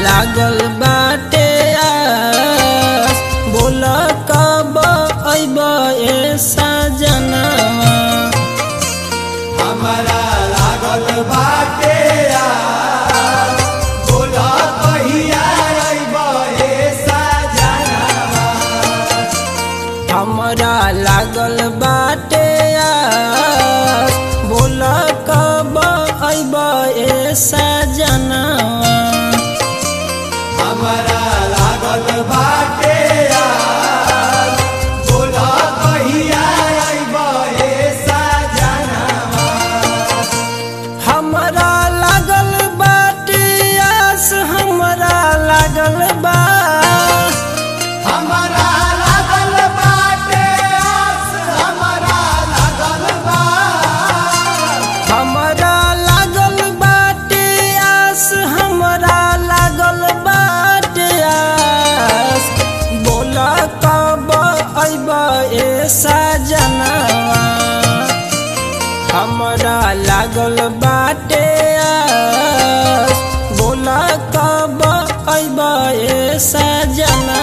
लागल बाटे आस बोल कब अइब ए सजनवा हमरा लागल बाटे यार बोला कहिया अइब ए सजनवा हमरा लागल बाटे आस बोल कब अइब ए सजनवा हमरा लागल बाटे यार बोला कहिया अइब ए सजनवा हमरा लागल बाटे आस हमरा लागल बा हमरा लागल बाटे आस हमरा लागल बा हमरा लागल बाटे आस हमरा लागल बाटे आस बोल कब अइब ए सजनवा हमरा लागल बाटे आस बोल कब अइब ए सजनवा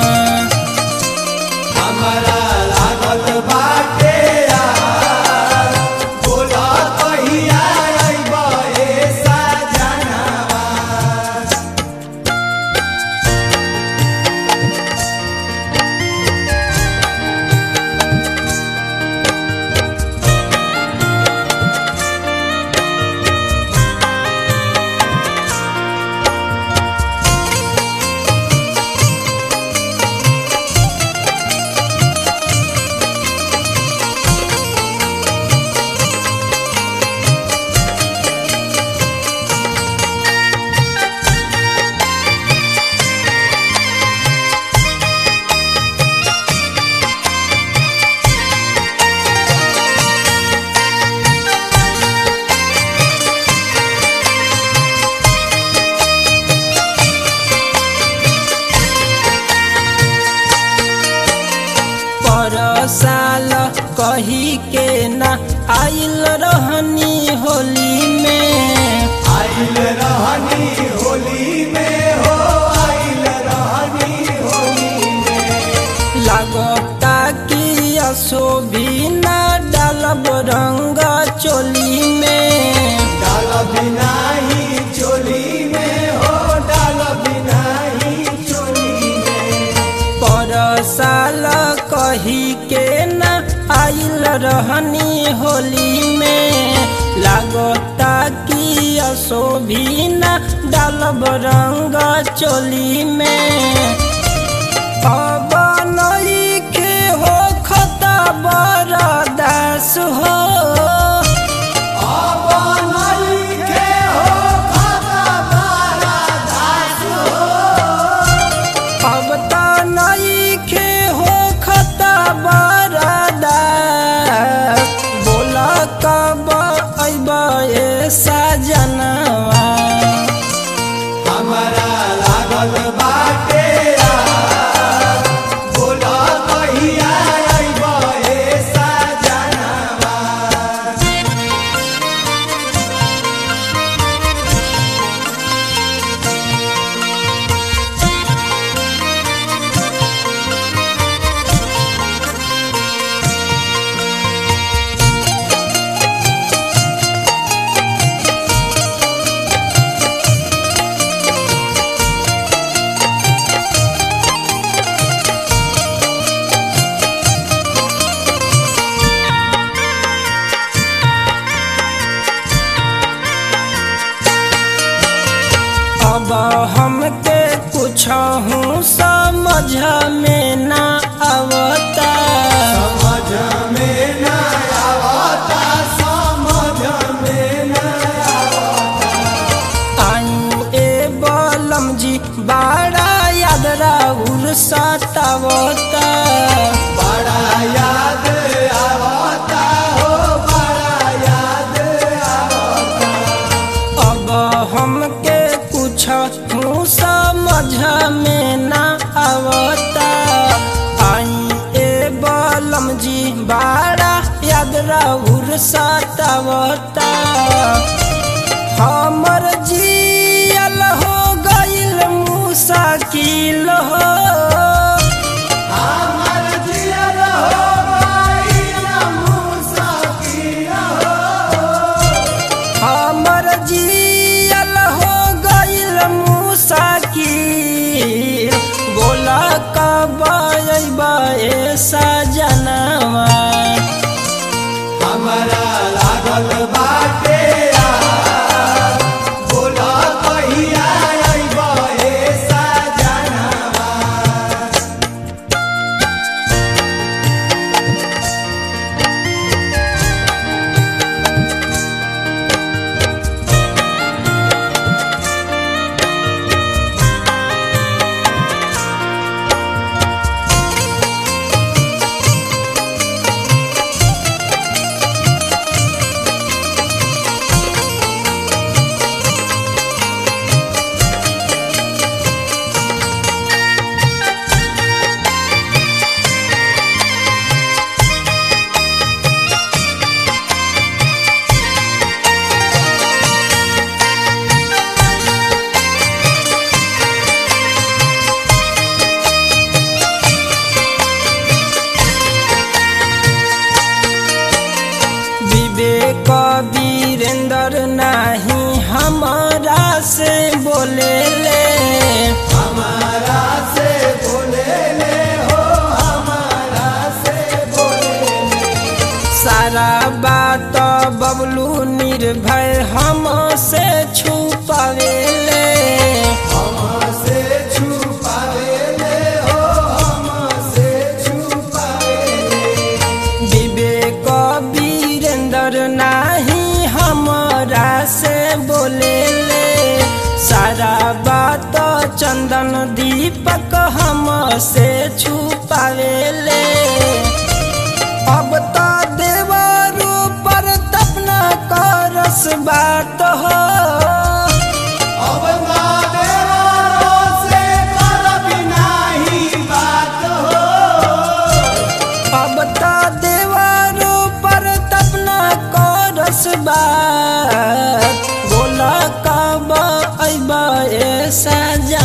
हमरा लागल बाटे यार बोला कहिया अइब ए सजनवा पर साल कही के ना आइल रहनी होली में आइल रहनी होली में हो आइल रहनी होली में लागता कि असो भी ना डालब रंग चोली में डाल बिना ही चोली में हो डाल बिना ही चोली में पर साल कही के ना आइल रहनी होली में लागता कि असो भी ना डालब रंग चोली में अब नइखे हो खता बरदास हो अब नइखे हो खाता बारा दास अब त नइखे हो खता बरदास बोल कब अइब ए सजनवा हमरा लागल बाटे यार बोला कहिया अइब ए सजनवा अब हमके कुछ हूँ समझ में ना आवता समझ में न आवता समझ में न आई ए बलम जी बाड़ा याद राउर सतावता बड़ा याद आवता हो बड़ा याद आवता अब हमके कुछ हूँ समझ में ना आवता आई ए बलम जी बाड़ा याद राउर सतावता हमर जियल हो गइल हमारा से बोले ले हमारा से बोले ले हो हमारा से बोले ले सारा बात बबलू निर्भय हमसे छुपावे ले हमसे छुपावे ले हो हमसे छुपावे ले विवेक वीरेंद्र नाही हमारा से बोले ले सारा बात चंदन दीपक हमसे छुपावे ले अब तो देवरू पर तपना करस बात हो अब ना देवारो से करब नाही बात हो अब तो देवरू पर तपना करस बात बोला कब अइबा ए सजा